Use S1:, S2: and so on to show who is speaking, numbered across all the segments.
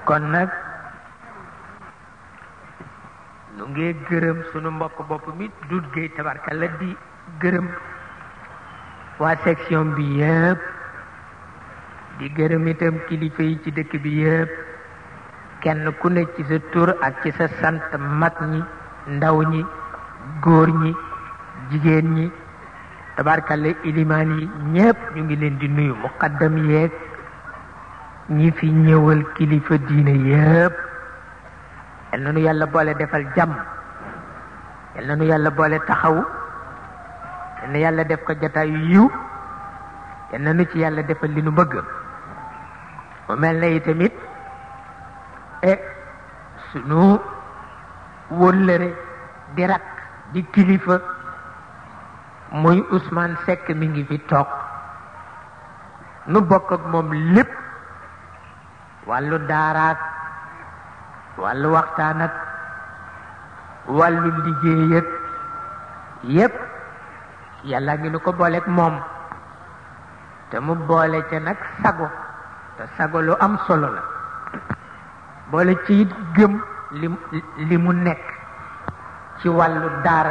S1: kon nag nu ngee gërëm sunu mbokk bopp mi dut géey tabarkalla di gërëm waa section bi yëpp di gërëm itam kilifa yi ci dëkk bi yëpp kenn ku ne ci sa tur ak ci sa sant mag ñi ndaw ñi góor ñi jigéen ñi tabarkalla ilimaan yi ñëpp ñu ngi leen di nuyu muqaddam yeeg ñi fi ñëwal kilifa diine yëpp yal na nu yàlla boole defal jàmm yal na nu yàlla boole taxawu yal na yàlla def ko jataayu yiw yal na nu ci yàlla defal li nu bëgg mu mel na itamit e sunu wóllëre di rak di kilifa muy Ousmane Seck mi ngi fi toog nu bokk ak moom lépp wàllu daaraak wàllu waxtaan ak wàllu liggéey ak yépp yàlla ngi nu ko booleeg moom te mu boole ca nag sago te sago lu am solo la boole ci it gëm li li mu nekk ci wàllu daara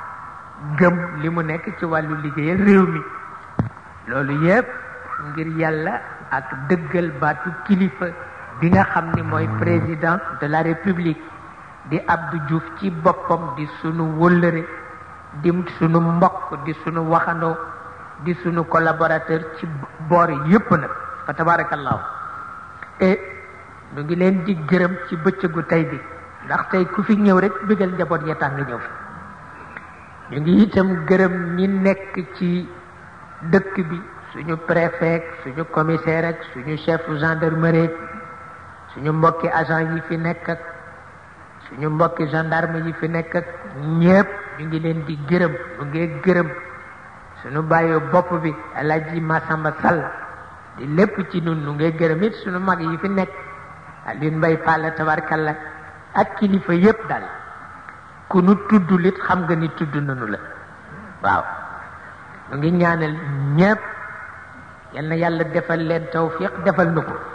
S1: gëm li mu nekk ci wàllu liggéeyal réew mi loolu yépp ngir yàlla ak dëggal baatu kilifa bi nga xam ni mooy président de la république di Abdou Diouf ci boppam di sunu wëllëre di sunu mbokk di sunu waxandoo di sunu collaborateur ci boor yépp nag fa tabarakallahu et ñu ngi leen di gërëm ci bëccëgu tey bi ndax tey ku fi ñëw rek bëggal njaboot ya tax nga ñëw fi ñu ngi itam gërëm ñi nekk ci dëkk bi suñu préfet suñu commissaire ak suñu chef gendarmerie suñu mbokki agent yi fi nekk ak suñu mbokki gendarme yi fi nekk ak ñépp ñu ngi leen di gërëm ñu ngi gërëm suñu bàyyi bopp bi Alaaji Masamba Sall di lépp ci nun ñu ngi gërëm it suñu mag yi fi nekk Alioune Mbaye Palla tabarkalla ak kilifa yépp daal ku nu tudd lit xam nga ni tudd nañu la waaw ñu ngi ñaanal ñépp yal na yàlla defal leen tawfiq defal nu ko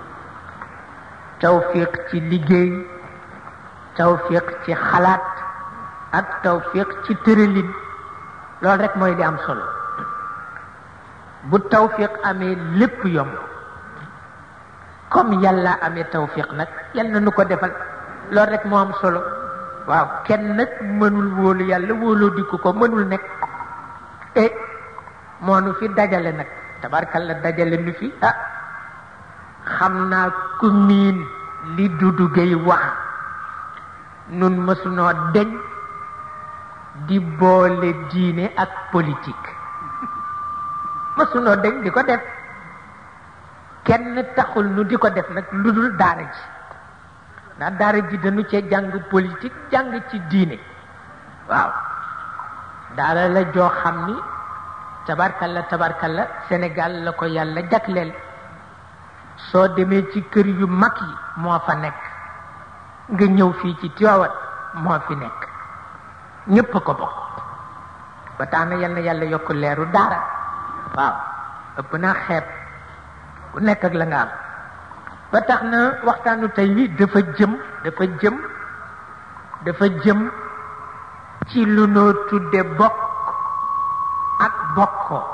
S1: tawfiq ci liggéey tawfiq ci xalaat ak tawfiq ci tëralin loolu rek mooy di am solo bu tawfiq amee lépp yomb comme yàlla amee tawfiq nag yal na nu ko defal loolu rek moo am solo waaw kenn nag mënul wóolu yàlla wóoloo di ko ko mënul nekk e moo nu fi dajale nag tabarkalla dajale nu fi ah xam naa ku miin li Dudu Gay wax nun mësunoo deñ di boole diine ak politique mësunoo deñ di ko def kenn taxul nu di ko def nag lu dul daara ji ndax daara ji dañu cee jàng politique jàng ci diine waaw daara la joo xam ni tabarkalla tabarkalla Sénégal la ko yàlla jagleel soo demee ci kër yu mag yi moo fa nekk nga ñëw fii ci Tiwaawan moo fi nekk ñépp ko bokk ba tax na yal na yàlla yokk leeru daara waaw ëpp naa xeeb ku nekk ak la nga am ba tax na waxtaanu tey wi dafa jëm dafa jëm dafa jëm ci lu noo tudde bokk ak bokkoo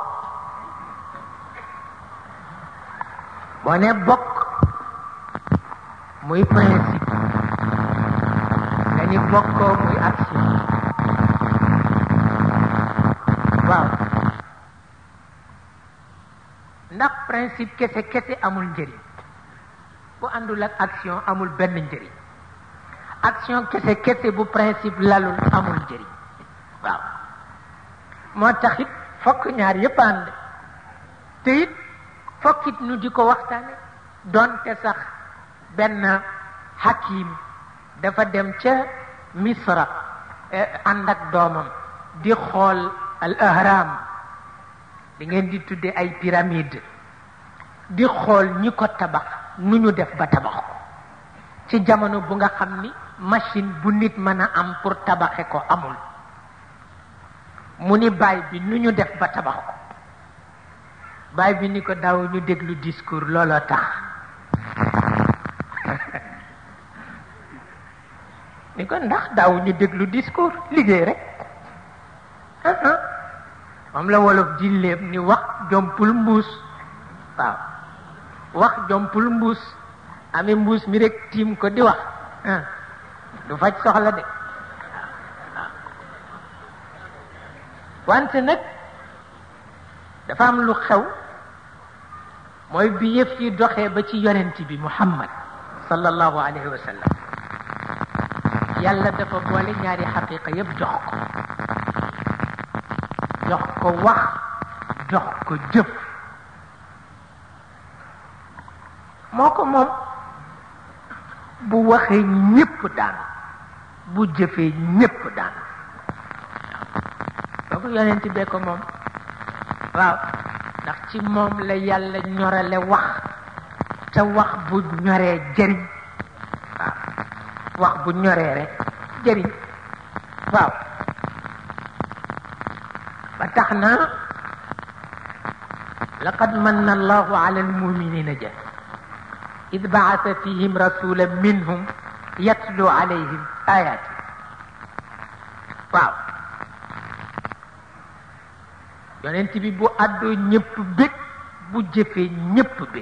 S1: boo ne bokk muy principe nga ni bokkoo muy action waaw ndax principe kese kese amul njëriñ bu àndul ak action amul benn njëriñ action kese kese bu principe lalul amul njëriñ waaw moo tax it fokk ñaar yépp ànd te it fokk it nu di ko waxtaane doonte sax benn hakim dafa dem ca misra ànd ak doomam di xool al ahram di ngeen di tudde ay pyramide di xool ñi ko tabax nu ñu def ba tabax ko ci jamono bu nga xam ni machine bu nit mën a am pour tabaxe ko amul mu ni baay bi nu ñu def ba tabax ko baay bi ni ko daaw ñu déglu discours looloo tax ni ko ndax daaw ñu déglu discours liggéey rek moom la wolof di léeb ni wax jompul mbuus waaw wax jompul mbuus amee mbuus mi rek tiim ko di wax du faj soxla de wante nag dafa am lu xew mooy bi yëf yi doxee ba ci yonent bi muhammad sallallahu alayhi wa sallam yàlla dafa boole ñaari xaqiqa yëpp jox ko jox ko wax jox ko jëf moo ko moom bu waxee ñépp daan bu jëfee ñépp daan kooku yonent bee ko moom waaw ndax ci moom la yàlla ñorale wax te wax bu ñoree jëriñ waaw wax bu ñoree rek jëriñ waaw ba tax na laqad manna allahu ala almuminina ja id baasa fihim rasula minhum yatlu alayhim ayati waaw yonent bi bu àddoo ñëpp bég bu jëfee ñëpp bég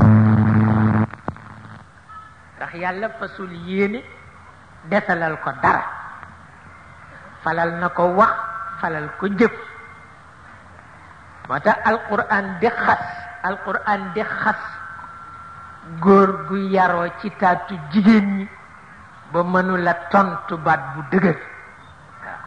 S1: ndax yàlla fasul yéene desalal ko dara falal na ko wax falal ko jëf moo tax alquran di xas alquran di xas góor gu yaroo ci taatu jigéen ñi ba mënula tontu baat bu dëgër waaw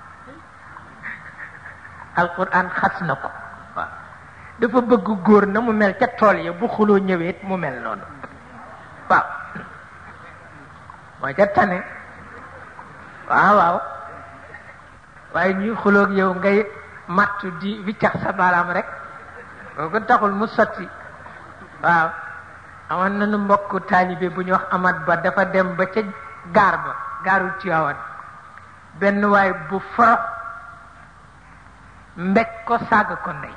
S1: alquran xas na ko waaw dafa bëgg góor na mu mel ca tool ya bu xuloo ñëwee mu mel noonu waaw moo ca tane waaw waaw waaye ñuy xuloog yow ngay mattu di wiccax sa baaraam rek kooku taxul mu sotti waaw amoon nañu mbokk taalibe bu ñu wax amat ba dafa dem ba ca gaar ba gaaru Tiwaawan benn waay bu forox mbég ko saaga ko ndey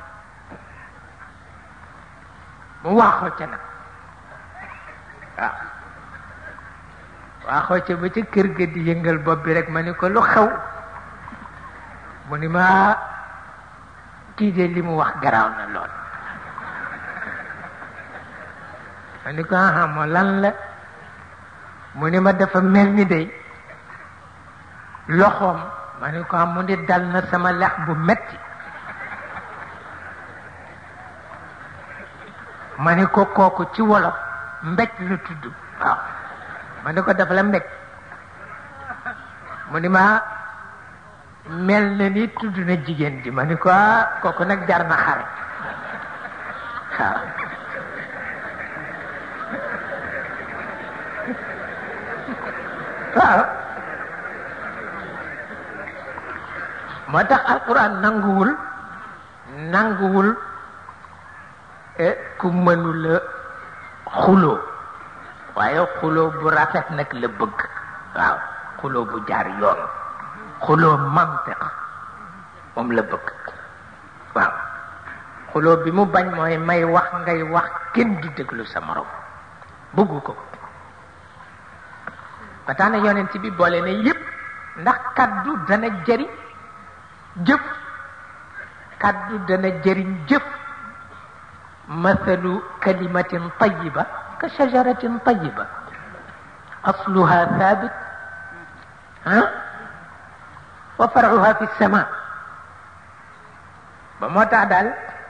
S1: mu waaxoo ca nag waaw waaxoo ca ba ca kër ga di yëngal bopp bi rek ma ni ko lu xew mu ni ma kii de li mu wax garaaw na lool ma ni ko aha moo lan la mu ni ma dafa mel ni day loxoom ma ni ko am mu ni dal na sama lex bu metti ma ni ko kooku ci wolof mbéj la tudd waaw ma ni ko dafa la mbéj mu ni ma mel na ni tudd na jigéen ji ma ni ko ah kooku nag jar na xare waaw waaw moo tax alquran nanguwul nanguwul ku mënula xuloo waaye xuloo bu rafet nag la bëgg waaw xuloo bu jaar yoon xuloo mantiq moom la bëgg waaw xuloo bi mu bañ mooy may wax ngay wax kenn du déglu sa morom bëggu ko ba tax na yonent bi boole na yépp ndax kaddu dana jëriñ jëf kaddu dana jëriñ jëf mathalu kalimatin tayiba ka shajaratin tayiba asluha thabit ah wa faruha fi sama ba moo tax daal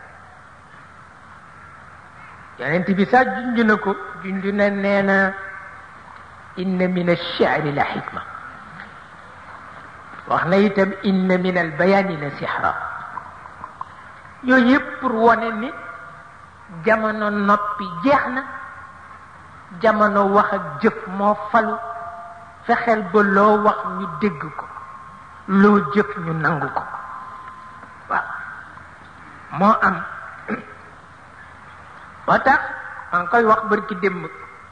S1: yonent bi sax junj na ko junj na nee na inna min alchari la xikma wax na itam inna min albayani la sixra yooyu yëpp pour wone ni jamono noppi jeex na jamono wax ak jëf moo falu fexeel ba loo wax ñu dégg ko loo jëf ñu nangu ko waaw moo am moo tax maa ngi koy wax bërki démb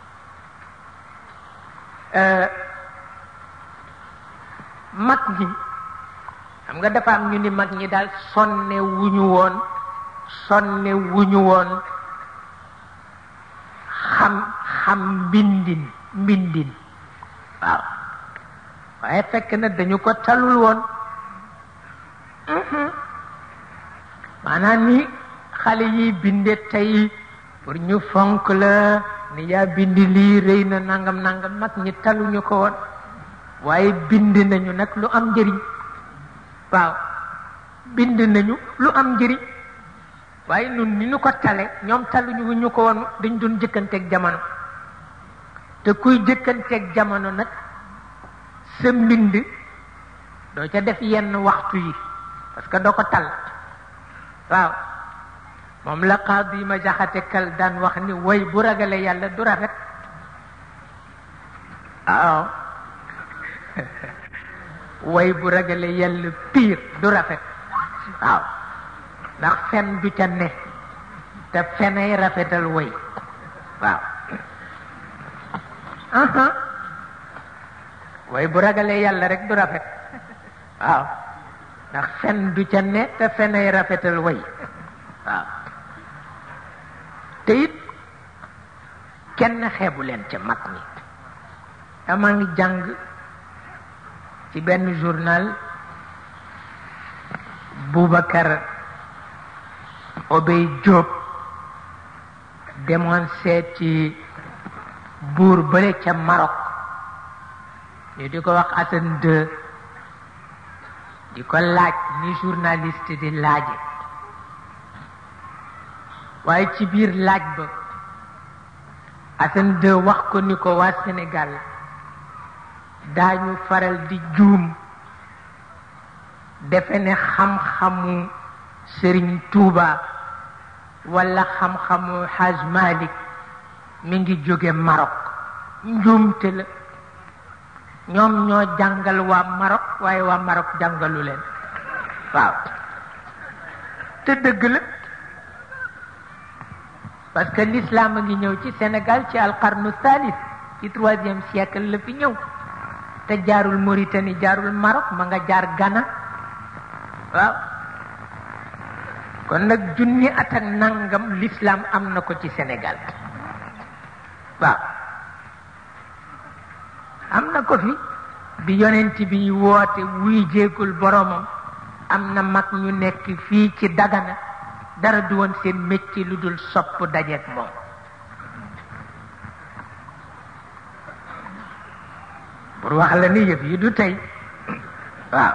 S1: mag ñi xam nga dafa am ñu ni mag ñi daal sonne wuñu woon sonne wuñu woon xam xam mbindin mbindin waaw waaye fekk na dañu ko talul woon maanaam ni xale yi binde tey pour ñu fonk la ni yaa bind lii rëy na nangam nangam mag ñi taluñu ko woon waaye bind nañu nag lu am njëriñ waaw bind nañu lu am njëriñ waaye nun ni ñu ko tale ñoom taluñu ñu ko woon dañ doon jëkkanteeg jamono te kuy jëkkanteeg jamono nag sa mbind doo ca def yenn waxtu yi parce que doo ko tal waaw moom la qaadi ma jaxate kal daan wax ni way bu ragale yàlla du rafet waaw way bu ragale yàlla piir du rafet waaw ndax fen du ca ne te fenay rafetal way waaw way bu ragalee yàlla rek du rafet waaw ndax fen du ca ne te fenay rafetal way waaw te it kenn xeebu leen ca mag ñi dama ngi jàng ci benn journal Boubacar Obey Diop demoon seeti buur bële ca Maroc ñu di ko wax Hassan II di ko laaj ni journaliste di laaje waaye ci biir laaj ba Hassan II wax ko ni ko waa Sénégal daañu faral di juum defe ne xam-xamu Sëriñ Tuuba wala xam-xamu Haj Malik mi ngi jóge Maroc njuumte la ñoom ñoo jàngal waa Maroc waaye waa Maroc jàngalu leen waaw te dëgg la parce que l'islam a ngi ñëw ci Sénégal ci alqarnu thalith ci troisième siècle la fi ñëw te jaarul Mauritanie jaarul Maroc ma nga jaar Ghana waaw kon nag junni at ak nangam l'islam am na ko ci Sénégal waaw am na ko fi bi yonent bi woote wuy jéegul boromam am na mag ñu nekk fii ci Dagana dara du woon seen métier lu dul sopp dajeek moom pour wax la ni yëf yi du tey waaw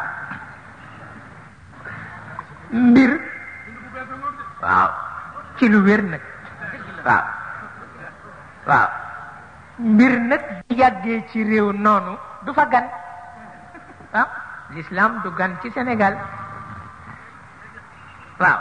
S1: mbir waaw ci lu wér nag waaw waaw mbir nag bu yàggee ci réew noonu du fa gan waaw l'islam du gan ci Sénégal waaw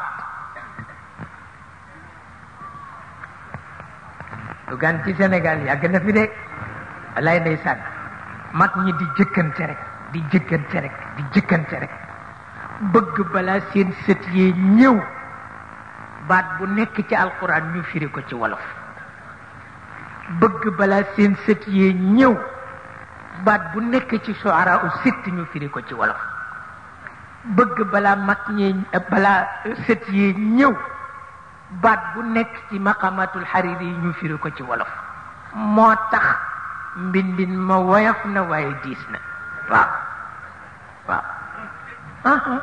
S1: du gan ci Sénégal yàgg na fi de lay ndeysaan mag ñi di jëkkante rek di jëkkante rek di jëkkante rek bëgg balaa seen sët yee ñëw baat bu nekk ci alquran ñu firi ko ci wolof bëgg balaa seen sët yee ñëw baat bu nekk ci shuara u sitt ñu firi ko ci wolof bëgg balaa mag ñee balaa sët yee ñëw baat bu nekk ci maqamatul xariri yi ñu firi ko ci wolof moo tax mbindin ma woyof na waaye diis na waaw waaw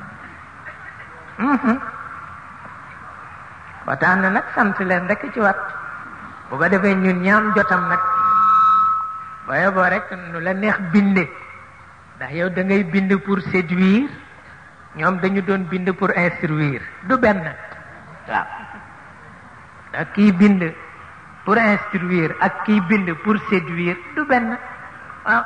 S1: ba tax na nag sant leen rek ci wat bu ko defee ñun ñaam jotam nag waaye boo rek nu la neex binde ndax yow da ngay bind pour séduire ñoom dañu doon bind pour instruire du benn waaw ndax kii bind pour instruire ak kii bind pour séduire du benn waaw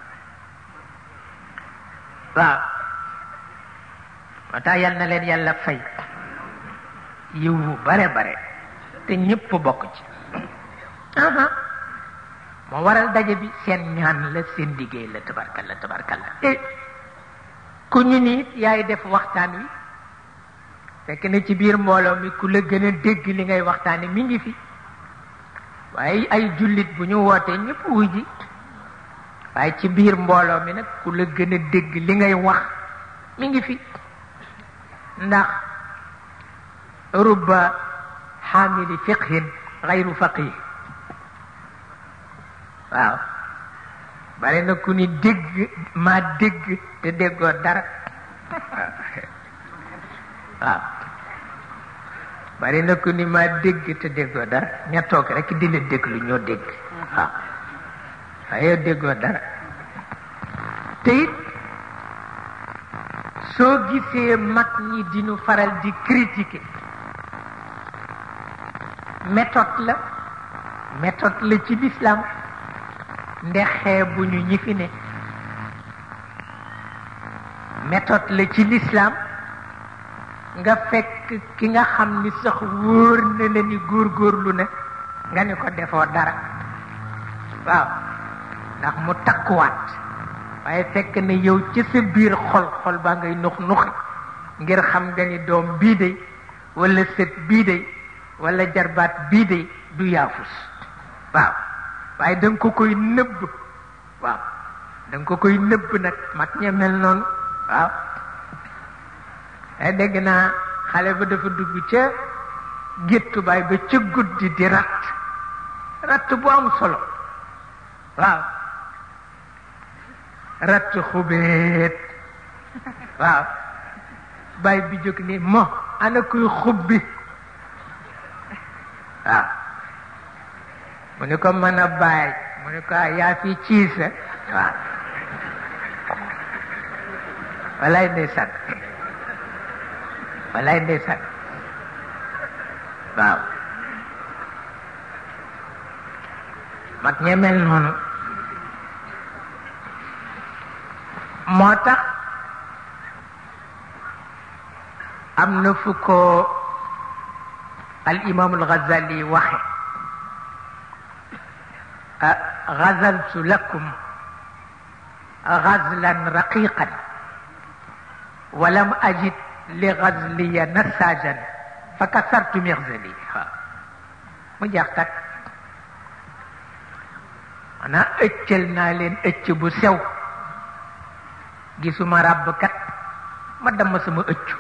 S1: waaw moo tax yal na leen yàlla fay yiw bu bare bare te ñépp bokk ci moo waral daje bi seen ñaan la seen liggéey la tabarkalla tabarkalla te ku ñu ni yaay def waxtaan wi fekk na ci biir mbooloo mi ku la gën a dégg li ngay waxtaane mi ngi fi waaye ay jullit bu ñu wootee ñëpp wuy ji waaye ci biir mbooloo mi nag ku la gën a dégg li ngay wax mi ngi fi ndax rubba xaamili fiqhin xayru faqih waaw bari na ku ni dégg maa dégg te déggoo dara waaw bari na ku ni maa dégg te déggoo dara ña toog rek di la déglu ñoo dégg waaw waaye déggoo dara te it soo gisee mag ñi dinu faral di critiquer méthode la méthode la ci l'islam ndexee bu ñu ñi fi ne méthode la ci l'islam nga fekk ki nga xam ni sax wóor na la ni góorgóorlu na nga ni ko defoo dara waaw ndax mu takkuwaat waaye fekk ne yow ci sa biir xol xol baa ngay nux nuxi ngir xam nga ni doom bii de wala sët bii de wala jarbaat bii de du yaafus waaw waaye da nga ko koy nëbb waaw da nga ko koy nëbb nag mag ña mel noonu waaw ay dégg naa xale ba dafa dugg ca géttu baay ba ca guddi di ratt ratt bu am solo waaw ratt xubeet waaw baay bi jóg ni mo ana kuy xubbi waaw mu ni ko mën a baay mu ni ko yaa fi ciisa waaw walaay ndeysaan walaay ndeysaan waaw mag ñemel noonu moo tax am na fu ko al imam al ghazali waxe غزلت لكم غزلا رقيقا ولم أجد لغزلي نساجا فكسرت مغزلي mu jeex tak mana ëccal naa leen ëcc bu sew gisuma ràbbkat ma damm sama ëccu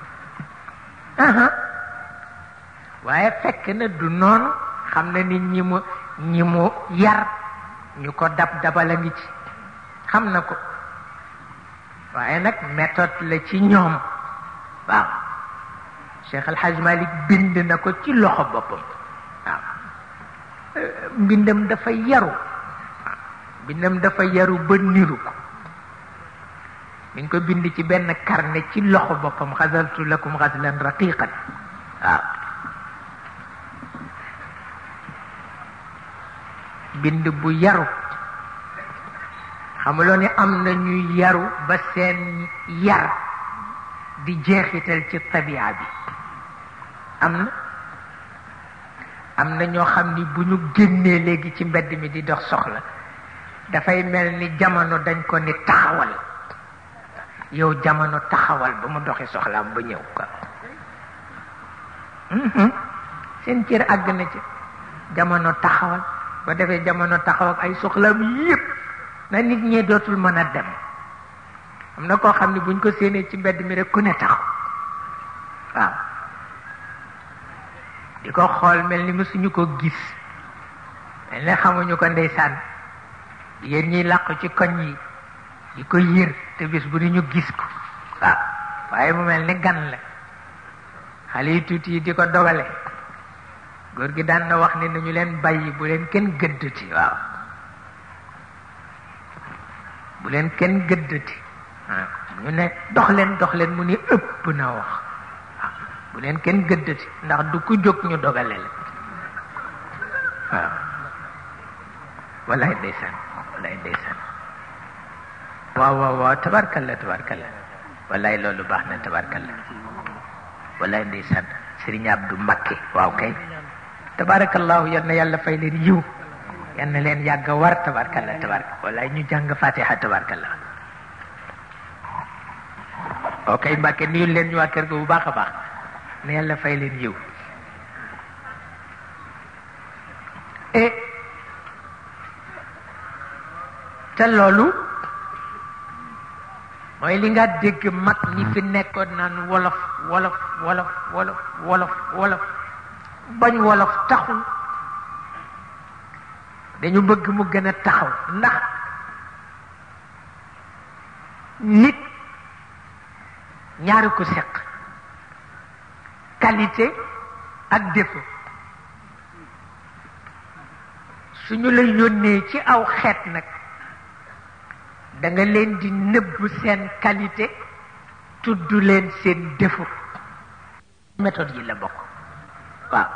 S1: waaye fekk na du noonu xam na nit ñi mu ñi mu yar ñu ko dab dabala ngi ci xam na ko waaye nag méthode la ci ñoom waaw Cheikh El Hadj Malick bind na ko ci loxo boppam waaw mbindam dafa yaru waaw mbindam dafa yaru ba niru ko mi ngi ko bind ci benn carnet ci loxo boppam xasaltu lakum xaslan raqiqan waaw bind bu yaru xamuloo ni am na ñuy yaru ba seen yar di jeexital ci tabia bi am na am na ñoo xam ni bu ñu génnee léegi ci mbedd mi di dox soxla dafay mel ni jamono dañ ko ni taxawal yow jamono taxawal ba mu doxi soxlaam ba ñëw ko seen cër àgg na ci jamono taxawal ba defee jamono taxaw ak ay soxlaam yépp na nit ñee dootul mën a dem am na koo xam ne buñ ko séenee ci mbedd mi rek ku ne taxaw waaw di ko xool mel ni mësuñu ko gis mel ne xamuñu ko ndeysaan yéen ñiy làqu ci koñ yi di ko yër te bis bu ni ñu gis ko waaw waaye mu mel ni gan la xale yi tuuti yi di ko dogale góor gi daan na wax ne nañu leen bàyyi bu leen kenn gëddati waaw bu leen kenn gëddati ñu ne dox leen dox leen mu ni ëpp na wax waaw bu leen kenn gëddati ndax du ku jóg ñu dogale la waaw wallaay ndeysaan wallaay ndeysaan waaw waaw waaw tabarkalla tabarkalla wallaay loolu baax na tabarkalla wallaay ndeysaan Sëriñ Abdu Mbakke waaw kay tabarakallahu yal na yàlla fay leen yiw yal na leen yàgg a war tabarkalla tabarka wallaay ñu jàng fatiha tabarkalla ok Mbàkke nuyu leen ñu waa kër ga bu baax a baax na yàlla fay leen yiw et te loolu mooy li nga dégg mag ñi fi nekkoon naan wolof wolof wolof wolof wolof wolof bañ wolof taxul dañu bëgg mu gën a taxaw ndax nit ñaari ko seq qualité ak défaut suñu la yónnee ci aw xeet nag da nga leen di nëbb seen qualité tudd leen seen défaut méthode yi la bokk waaw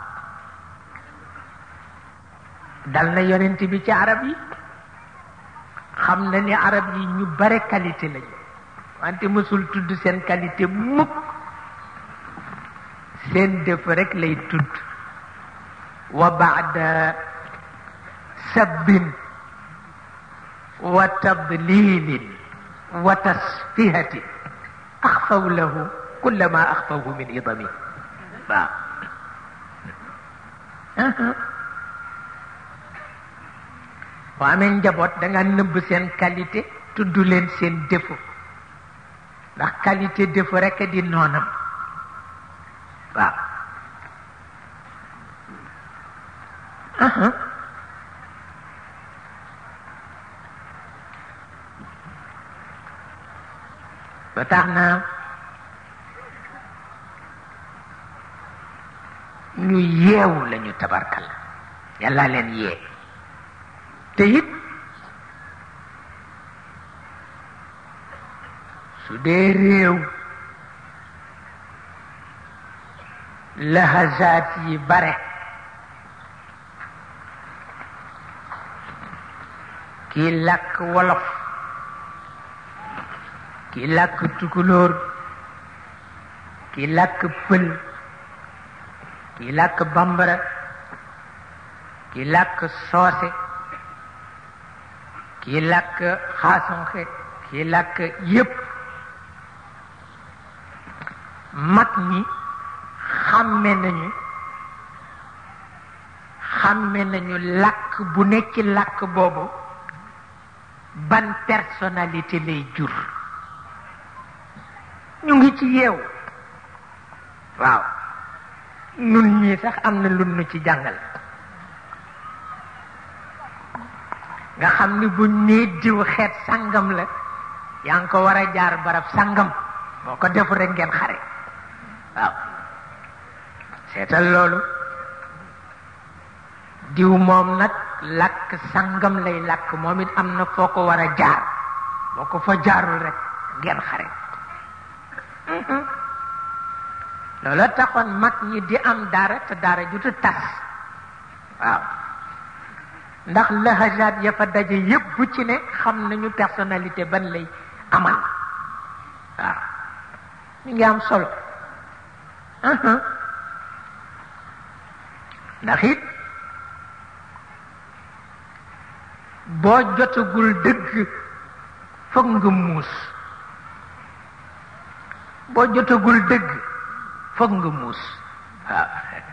S1: dal na yonent bi ci arab yi xam na ni arab yi ñu bare qualité lañu wante mësul tudd seen qualité mukk seen défaut rek lay tudd wa baada sabbin wa tadlilin wa tasfihatin axfaw lahu kulla ma axfawhu min idami waaw boo amee njaboot da nga nëbb seen qualité tudd leen seen défaut ndax qualité défaut rekk di noonam waaw ba tax na ñu yeewu lañu tabarkal yàlla leen yee te it su dee réew lahazaat yi bare kii làkk wolof kii làkk tukulóor kii làkk pël kii làkk bambara kii làkk soose kii làkk xaasonxe kii làkk yépp mag ñi xàmme nañu xàmme nañu làkk bu nekk ci làkk boobu ban personnalité lay jur ñu ngi ci yeew waaw nun ñii sax am na lu nu ci jàngal nga xam ni bu nee diw xeet sangam la yaa ngi ko war a jaar barab sangam boo ko defu rek ngeen xare waaw seetal loolu diw moom nag làkk sangam lay làkk moom it am na foo ko war a jaar boo ko fa jaarul rek ngeen xare loolu taxoon mag ñi di am daara te daara jutu tas waaw ndax lahajaat ya fa daje yépp bu ci ne xam nañu personnalité ban lay amal waaw ñu ngi am solo ndax it boo jotagul dëgg foog nga muus boo jotagul dëgg foog nga muus waaw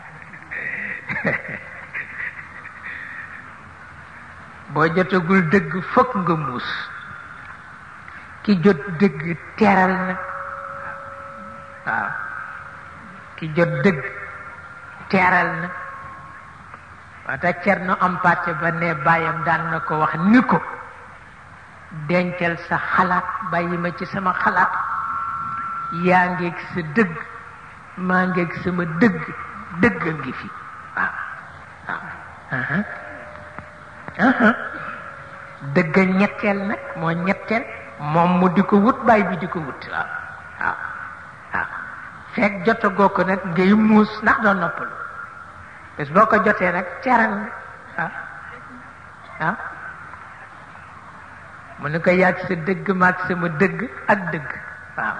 S1: boo jotagul dëgg foog nga muus ki jot dëgg teral na waaw ki jot dëgg teral na wata cerno am pàcc ba ne bàyyam daan na ko wax ni ko dencal sa xalaat bàyyi ma ci sama xalaat yaa ngeeg sa dëgg maa ngeeg sama dëgg dëgg a ngi fi waaw waaw dëgg ñetteel nag moo ñetteel moom mu di ko wut bàyyi bi di ko wut waaw waaw waaw fekk jotagoo ko nag ngay muus ndax doo noppalu bés boo ko jotee nag teral waaw waaw mu ne ko yàgg sa dëgg maag sama dëgg ak dëgg waaw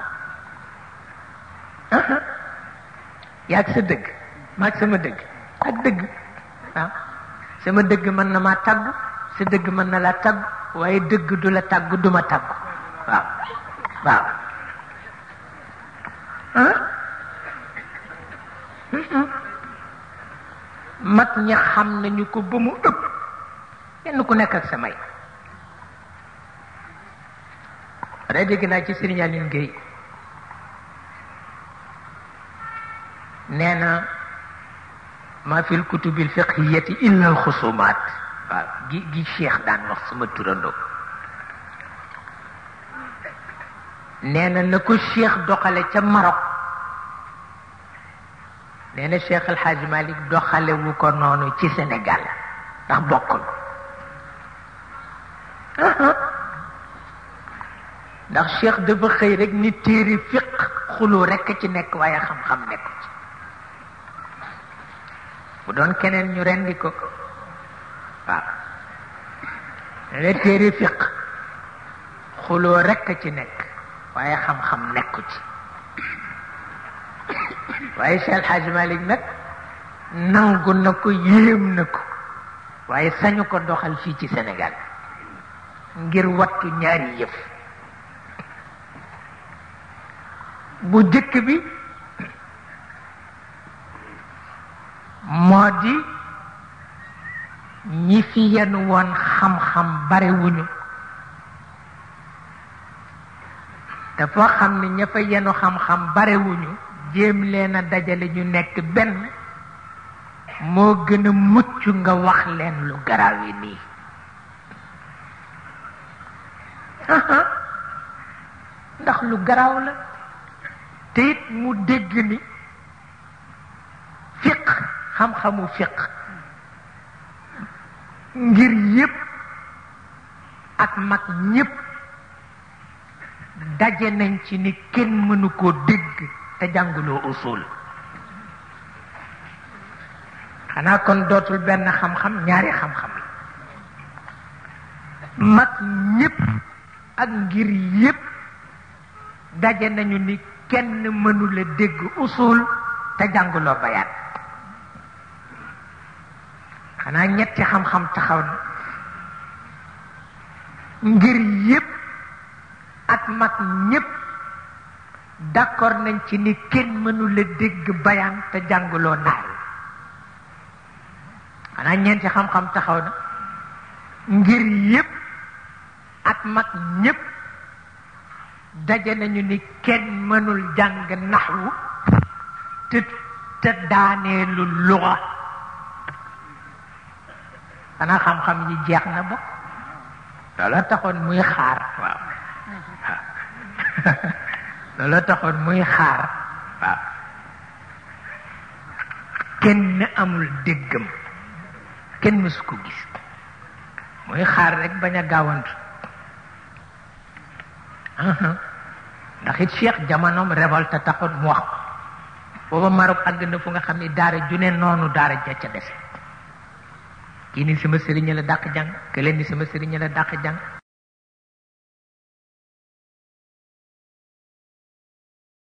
S1: yàgg sa dëgg maag sama dëgg ak dëgg waaw sama dëgg mën na maa tàggu sa dëgg mën na laa tàggu waaye dëgg du la tàggu du ma tàggu waaw waaw mag ñi xam nañu ko ba mu ëpp kenn ku nekk ak sa may day dégg naa ci Sëriñ Aline Gueye nee na ma fi lkutubi lfiqhiyati illa alxusumaat waaw gi gi cheikh daan wax sama turandoo nee na na ko cheikh doxale ca Maroc nee na cheikh El Hadj Malick doxale wu ko noonu ci Sénégal ndax bokkul ndax cheikh dafa xëy rek ni téere fiq xuloo rekk ci nekk waaye xam-xam nekku ci bu doon keneen ñu rendi ko waaw nee na téere fiq xuloo rekk ci nekk waaye xam-xam nekku ci waaye Cheikh El Hadj Malick nag nangu na ko yéem na ko waaye sañu ko doxal fii ci Sénégal ngir wattu ñaari yëf bu jëkk bi moo di ñi fi yenn woon xam-xam barewuñu dafa xam ne ña fa yenu xam-xam barewuñu jéem leen a dajale ñu nekk benn moo gën a mucc nga wax leen lu garaaw yi nii ndax lu garaaw la te it mu dégg ni fiq xam-xamu fiq ngir yépp ak mag ñépp daje nañ ci ni kenn mënu koo dégg te jànguloo usul xanaa kon dootul benn xam-xam ñaari xam-xam la mag ñépp ak ngir yépp daje nañu ni kenn mënula dégg usul te jànguloo bayaan xanaa ñetti xam-xam taxaw na ngir yépp ak mag ñépp d'accord nañ ci ni kenn mënula dégg bayaan te jànguloo naar xanaa ñeenti xam-xam taxaw na ngir yépp ak mag ñépp daje nañu ni kenn mënul jàng naxwu te te daaneelu luga xanaa xam-xam yi jeex na ba loola taxoon muy xaar waaw loola taxoon muy xaar waaw kenn amul déggam kenn mësu ko gis muy xaar rek bañ a gaawantu ndax it cheikh jamonoom révolte taxoon mu wax ko booba Maroc àgg na fu nga xam ni daara ju ne noonu daara ja ca des kii ni sama sëriñ la dàq jàng kële ni sama sëriñ la dàq jàng